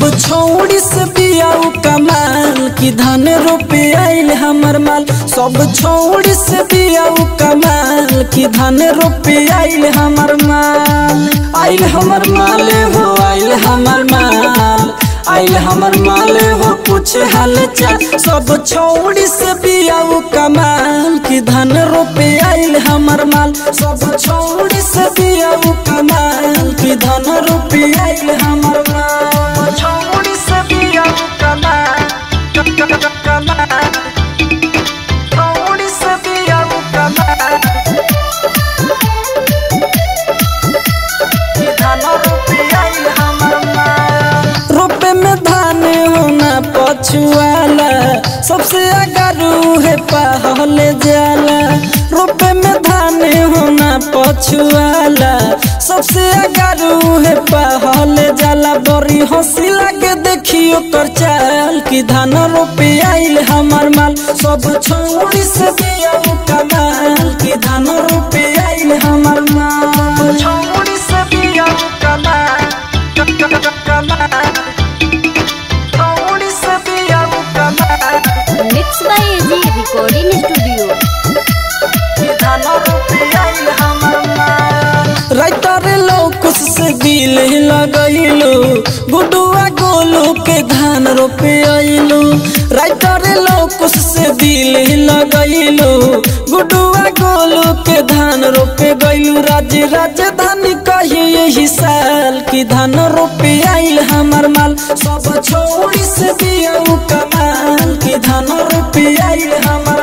छौड़ी से बियाऊ कमाल की धन रोपे आइल हमर माल सब छौड़ी से बियाऊ कमाल की धन रोपे आइल हमर माल आइल हमर माल हो आइल हमर माल आइल हमर माल हो कुछ हाल चाल सब छौड़ी से बियाऊ कमाल की धन रोपे आइल हमर माल सब छौड़ी से बियाऊ कमाल की धन रोपे आइल हमर माल छौड़ी से बियाऊ कमाल कमाल छौड़ी से बियाऊ कमाल की धन रोपे आइल हमर माल रोपे में धान होना पछुआला सबसे अगरू है पहले जाला रोपे में धान होना पछुआला सबसे अगरू है पहले जाला बड़ी हंसी लगे देखियो कर चाल की धान रोपे आइल हमर माल सब छोड़ी से दिया कमाल की धान रोपे आइल हमर माल छोड़ी से दिया कमाल कमाल छोड़ी से दिया कमाल mix by AG recording studio writer लोकुस से दिल लगैलो गुडुआ गोलू के धान रोपे आइलो राइटर लोकुस से दिल लगैलो गुडुआ गोलू के धान रोपे गइलू राज्य राजधानी कही यही साल की धान रोपे आइल हमर माल सब छोड़ी से दिया कमाल की धान रोपे आइल हमर